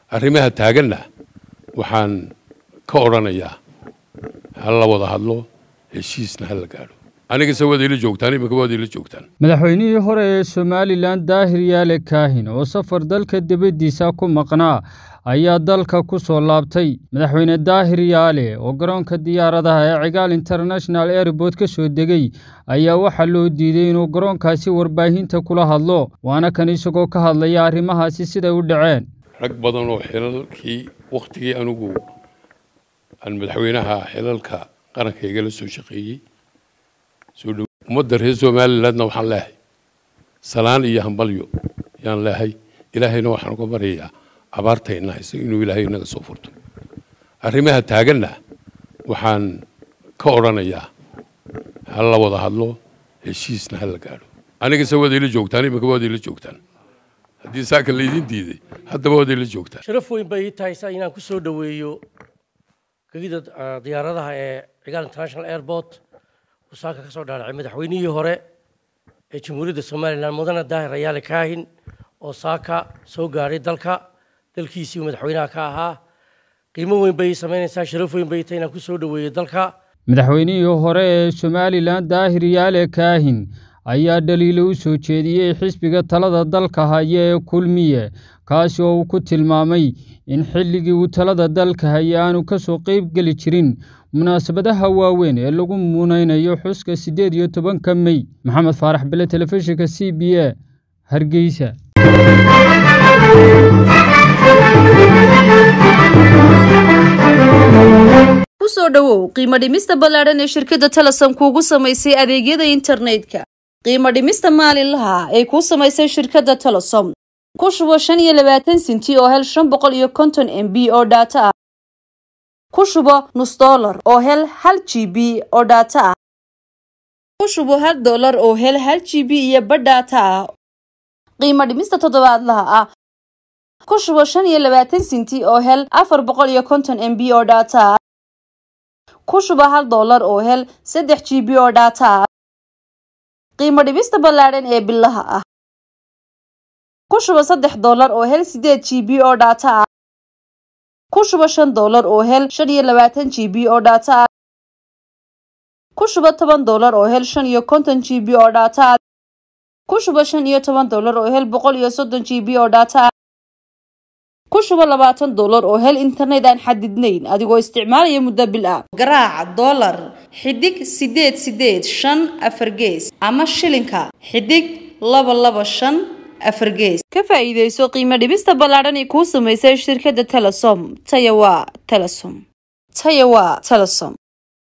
arrimaha taaganna waxaan ka odhanayaa ha la wada hadlo heshiisna ha la gaadho anigase waad ila joogtaan imika waad ila joogtaan madaxweynihii hore ee somalilan daahir yaale kaahin oo safar dalka dibaddiisa ku maqnaa ayaa dalka ku soo laabtay madaxweyne daahir yaale oo garoonka diyaaradaha ee cigaal international airboort ka soo degay ayaa waxaa loo diiday inuu garoonkaasi warbaahinta kula hadlo waana kan isagoo ka hadlaya arrimahaasi siday u dhaceen rag badan oo xilalkii wakhtigii anigu aan madaxweynaha xilalka qaranka igala soo shaqeeyey soo dhow ummadda reer somalilandna waxaan leehay salaan iyo hambalyo yaan leehay ilaahayna waxaan uga baryayaa abaartayna hayso inuu ilaahay inaga soo furto arrimaha taaganna waxaan ka odhanayaa ha la wada hadlo heshiisna ha la gaadho anigase waad ila joogtaan imika waad ila joogtaan haddii saaka laydin diiday haddaba waad ila joogtaan sharaf weyn bay ii tahay saa inaan ku soo dhoweeyo gegida diyaaradaha ee cigaal international airport uu saaka ka soo dhaadhacay madaxweynihii hore ee jamhuuriyadda somalilan mudane daahir rayaale kaahin oo saaka soo gaadhay dalka dalkiisii uu madaxweynaha ka ahaa qiimo weyn bay ii samaynaysaa sharaf weyn bay ii tahay inaan ku soo dhoweeyo dalka madaxweynihii hore ee somalilan daahir yaale kaahin ayaa dhaliilo u soo jeediyey xisbiga talada dalka haya ee kulmiye kaasi oo uu ku tilmaamay in xilligii uu talada dalka haya aanu ka soo qayb geli jirin munaasabadaha waaweyn ee lagu munaynayo xuska siddeed iyo tobanka mey maxamed faarax bele telefishinka c b a hargeysa kusoo dhowow qiimo dhimista ballaadhan ee shirkadda talasan kuugu samaysay adeegyada internetka qiimo dhimista maalinlaha ay kuu samaysay shirkadda talasom ku shubo shan iyo labaatan sinti oo hel shan boqol iyo konton m b oo dhaato ah ku shubo nus dollar oo hel hal g b oo dhaato ah ku shubo hal dollar oo hel hal g b iyo badh dhaato ah qiimo dhimista toddobaadlaha ah ku shubo shan iyo labaatan sinti oo hel afar boqol iyo konton m b oo dhaato ah ku shubo hal dollar oo hel saddex g b oo dhaato ah qiimo dhibista ballaadhan ee bilaha ah ku shubo saddex dollar oo hel sideed g b oo dhaato ah ku shubo shan dollar oo hel shan iyo labaatan g b oo dhaato ah ku shubo toban dollar oo hel shan iyo konton g b oo dhaato ah ku shubo shan iyo toban dollar oo hel boqol iyo soddon g b oo dhaato ah ku shubo labaatan dollar oo hel internet aan xadidnayn adigoo isticmaalaya muddo bil ah garaac dollar xidig sideed sideed shan afar gees ama shilinka xidig laba laba shan afar gees ka faa'iidayso qiimo dhibista ballaadhan ee kuu samaysay shirkadda telesom taya waa telesom taya waa telesom